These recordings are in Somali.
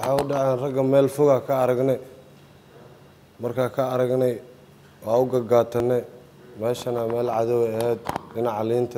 waxay u dhaceen ragga meel foga ka aragnay markaa ka aragnay waa u gagaatanay meeshana meel cadow ahayd dhinaca liinta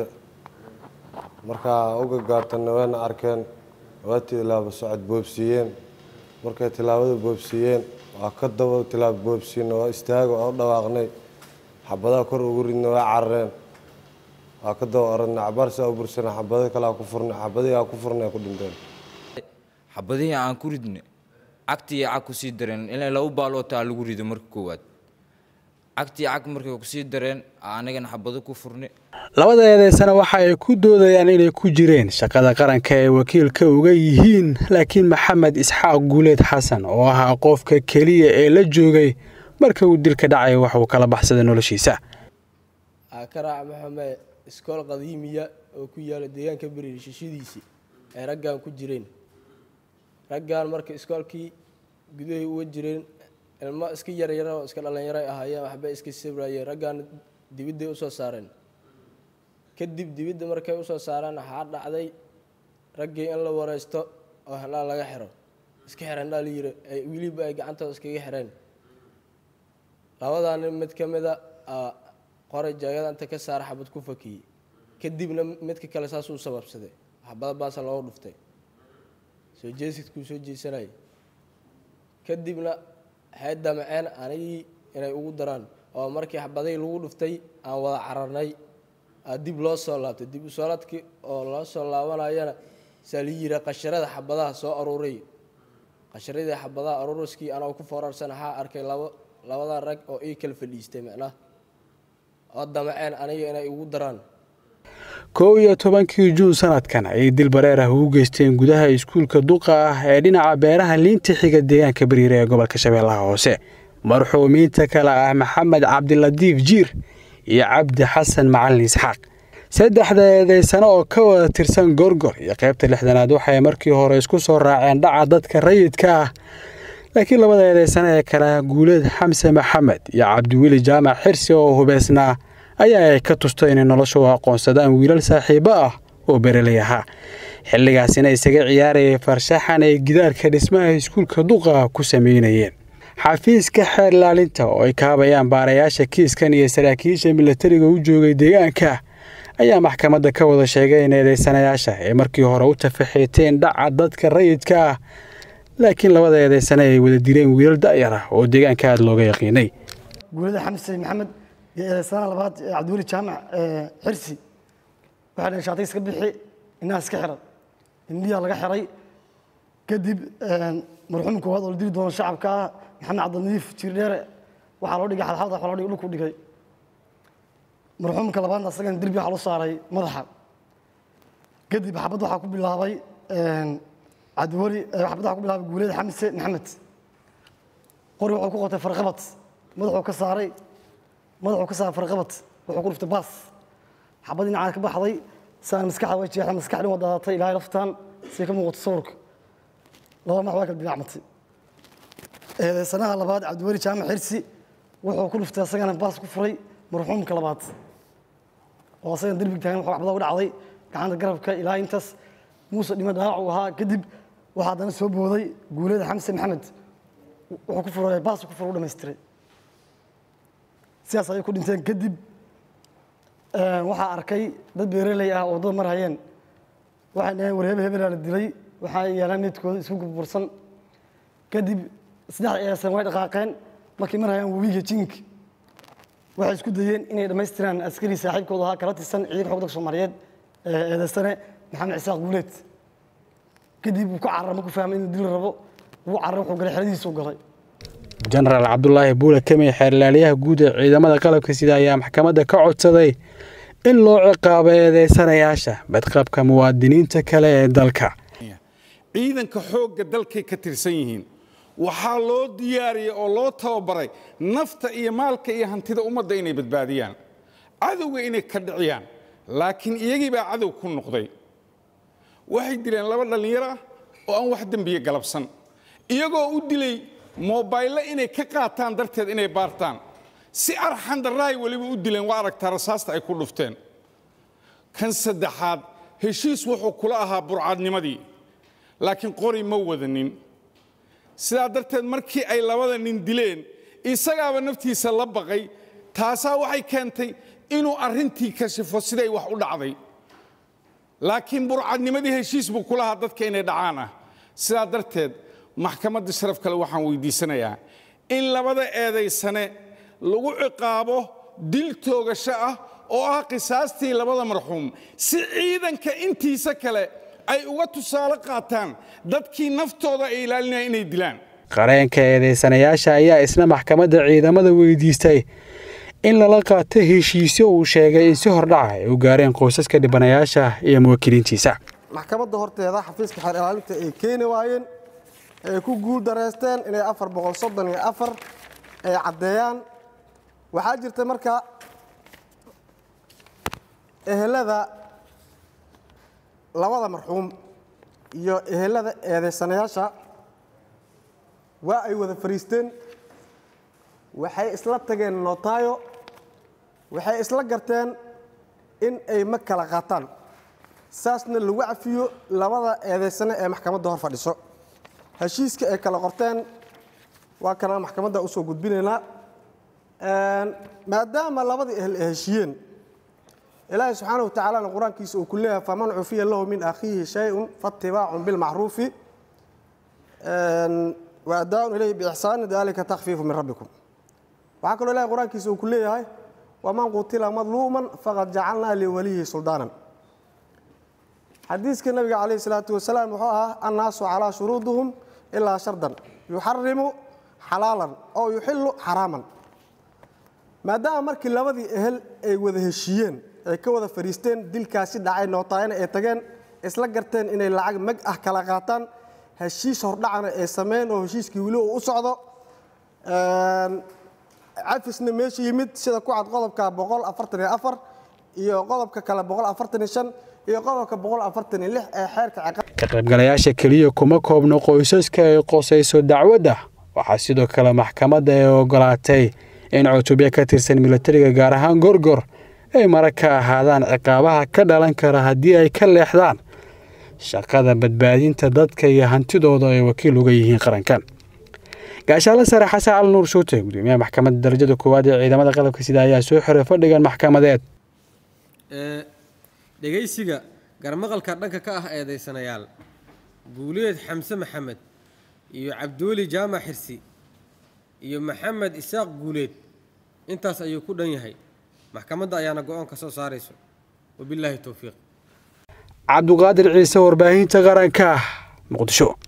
markaa u gagaatanay wayna arkeen waa tilaabo socod boobsiiyeen markay tilaabada boobsiiyeen waa ka daba tilaabo boobsiina waa istaaga waa u dhawaaqnay xabadaha kor ugu ridna waa carareen waa ka daba oranay cabaarsaa u bursana xabado kale aa ku furnay xabadihii aa ku furnay ku dhinteen xabadihii aan ku ridne cagtii cag kusii dareen ilaa laba baalootaa lagu rido marka koowaad cagtii cag markay kusii dareen anagana xabado ku furne labada eedeysana waxa ay ku doodayaan inay ku jireen shaqada qaranka ee wakiilka uga yihiin laakiin maxamed isxaaq guuleed xasan oo ahaa qofka keliya ee la joogay marka uu dilka dhacay wax uu kala baxsaday noloshiisa akaraac maxame iskool qadiimiya oo ku yaala deegaanka beriir shishadiisii ay raggan ku jireen raggan marka iskoolkii gudahay uga jireen ilmo iska yaryara oo iska dhallinyaray ahaayeen waxbay iska sabrayeen raggan dibidday usoo saareen kadib dibidda markay usoo saareen waxaa dhacday raggii in la wareysto oo handhaa laga xiro iska xir handhaa la yiri wiliba ay gacantooda iskaga xireen labadaa nin mid ka mida qoray jaagada inta ka saara xabad ku fakiyey kadibna midka kale saasuu sababsaday xabada baasa loogu dhuftay soo jeesidkuu soo jeesanayay kadibna waxay damceen anigii inay ugu daraan oo markii xabadihii lagu dhuftay aan wada cararnay dib loo soo laabtay dib usooladkii oo loo soo laabanayana saa la yiri qasharada xabadaha soo aruuray qasharadii xabadaha aruuriskii anoo ku foorarsan waxaa arkay labo labadan rag oo ii kala fadhiistay macnaha oo damceen aniga inay ugu daraan kow iyo tobankii juun sanadkan ayay dil bareer ah ugu geysteen gudaha iskuulka duqa ah ee dhinaca beeraha liinta xiga deegaanka bariire ee gobolka shabeellaha hoose marxuumiinta kale ah maxamed cabdilatiif jiir iyo cabdi xasan macalin isxaaq saddexda eedeysano oo ka wada tirsan gorgor iyo qaybta lixdanaad waxay markii hore isku soo raaceen dhaca dadka rayidka ah laakiin labada eedeysano ee kale ah guuleed xamse maxamed iyo cabdiweli jaamac xirsi oo hubeysnaa ayaa ay ka tusto inay nolosha u aqoonsadaan wiilal saaxiibo ah oo bereley ahaa xilligaasina isaga ciyaarayay farshaxan ay gidaarka dhismaha iskuulka duqa ku sameynayeen xafiiska xeer ilaalinta oo ay kaabayaan baarayaasha kiiskan iyo saraakiisha milatariga u joogay deegaanka ayaa maxkamadda ka wada sheegay in eedeysanayaasha ay markii hore u tafaxiiteen dhaca dadka rayidka ah laakiin labada eedeysane ay wada direen wiilal da'yar ah oo deegaanka aada looga yaqiinay guulada xamse maxamed iyo eedeysanaha labaad cabdiweli jaamac xirsi waxay dhaheen shaatay iska bixi inaha iska xiran indhiyaa laga xiray kadib marxuum koowaad oo la dili doono shacabka ah maxamed cabdilnadiif jiirdheere waxaa loo dhigay xadxad waxaa loo dhigay dhulku dhigay marxuumka labaadna asagana derbi waxaa loo saaray madaxa kadib xabad waxaa ku bilaabay cabdiweli xabad waxaa ku bilaabay guuleed xamse maxamed qori wuxuu ku qotay farqabad madaxuu ka saaray madaxuu ka saaray farqabad wuxuu ku dhuftay baas xabad dhinacaa ka baxday saan maskaxda way jeexda maskaxdhin waa daadatay ilaahay laftaan siday ka muuqato sawirka laba max waa kala dinacmatay eedeysanaha labaad cabdiweli jaamac xirsi wuxuu ku dhuftay asagana baas ku furay marxuumka labaad oo asagana derbiga taagan wuxuu xabada u dhacday gacanta garabka ilaa intaas muuse dhimo dhaawac uu ahaa kadib waxaa haddana soo booday guuleeda xamse maxamed wuxuu ku furay baas ku furay u dhamaystiray sidaas ayay ku dhinteen kadib waxaa arkay dad beeraley ah oo waddada mar hayeen waxay dhaheen war hebel hebelaa la dilay waxaa yaalaan meedkooda isku burbursan kadib saddex eesan way dhaqaaqeen markay mar hayaan webiga jink waxay isku dayeen inay dhammaystiraan askari saaxiibkooda ahaa kala tirsan ciidanka xogda soomaaliyeed eedeysane maxamed cisaaq guuleed kadib wuu ku carar markuu fahmay inuu dil rabo wuu carar wuxuu galay xeradiisu galay jenaraal cabdulaahi buule kamey xeerlaaliyaha guud ee ciidamada qalabka sida ayaa maxkamadda ka codsaday in loo ciqaabo eedeysanayaasha badqabka muwaadiniinta kale ee dalka ciidanka xoogga dalkay ka tirsan yihiin waxaa loo diyaariyey oo loo tababaray nafta iyo maalka iyo hantida ummadda inay badbaadiyaan cadowga inay ka dhiciyaan laakiin iyagii baa cadow ku noqday waxay dileen laba dhallinyaro ah oo aan wax dembiye galabsan iyagoo u dilay moobaylle inay ka qaataan darteed inay baartaan si arxandarraay weliba u dileen waa aragtaa rasaasta ay ku dhufteen kan saddexaad heshiis wuxuu kula ahaa burcadnimadii laakiin qori ma wadanin sidaa darteed markii ay labada nin dileen isagaaba naftiisa la baqay taasaa waxay keentay inuu arrintii kashifo siday wax u dhacday laakiin burcadnimadii heshiis buu ku lahaa dadka inay dhacaan ah sidaa darteed maxkamadda sharaf kale waxaan weydiisanayaa in labada eedaysane lagu ciqaabo dil toogasho ah oo ah qisaastii labada marxuum si ciidanka intiisa kale ay uga tusaale qaataan dadkii naftooda ay ilaalinayaan inay dilaan qareenka eedeysanayaasha ayaa isna maxkamadda ciidamada weydiistay in lala qaato heshiisyo uu sheegay in si hordhaca ay u gaareen qoysaska dhibanayaasha iyo muwaakiliintiisa maxkamadda horteeda xafiiska xeer ilaalinta ay keeni waayeen ay ku guul dareysteen inay afar boqol soddon iyo afar ay caddeeyaan waxaa jirta marka ehelada labada marxuum iyo ehelada eedeysanayaasha waa ay wada fariisteen waxay isla tageen nootaayo waxay isla garteen in ay ma kala qaataan saasna lagu cafiyo labada eedeysane ee maxkamadda hor fadhiso heshiiska ay kala qorteen waa kana maxkamadda usoo gudbinaynaa maadaama labadii ehel ay heshiiyeen ilaahay subxaana wa tacaalana qur-aankiisa uu ku leeyahay faman cufiya lahu min akhiihi shay-un faatibaacun bilmacruufi wa adaaun ilayhi biixsaani dalika takfiifu min rabbikum waxaa kaloo ilahay qur-aankiisa uu ku leeyahay waman qutila madluuman faqad jacalnaa liwaliyihi suldaanan xadiiska nabiga calayh salaatu wasalaam wuxuu ahaa annaasu calaa shuruudihim ilaa shardan yuxarimu xalaalan oo yuxilu xaraaman maadaama markii labadii ehel ay wada heshiiyeen ay ka wada fadhiisteen dilkaasi dhacay nootaayana ay tageen isla garteen inay lacag mag ah kala qaataan heshiis hordhacana ay sameyn oo heshiiskii weli uu u socdo cafisna meesha yimid sida ku cad qodobka boqol afartan iyo afar iyo qodobka kale boqol afartan iyo shan iyo qodobka boqol afartan iyo lix ee xeerka ciqaab ka qaybgalayaasha keliya kuma koobno qoysaska ay qosayso dacwadda waxaa sidoo kale maxkamadda ay ogolaatay in cutubyo ka tirsan milatariga gaar ahaan gorgor ay mara ka ahaadaan ciqaabaha ka dhalan kara haddii ay ka leexdaan shaqada badbaadinta dadka iyo hantidooda ay wakiil uga yihiin qarankan gaashaale sare xasan cali nuur shuute gudoomiyaha maxkamadda darajada koowaad ee ciidamada qalabka sida ayaa soo xiray fadhigan maxkamadeed dhegaysiga garmaqalka dhanka ka ah eedaysanayaal guuleed xamse maxamed iyo cabduuli jaamac xirsi iyo maxamed isaaq guuleed intaas ayuu ku dhan yahay maxkamadda ayaana go-aan ka soo saarayso wabilaahi towfiiq cabduqaadir ciise warbaahinta qaranka muqdisho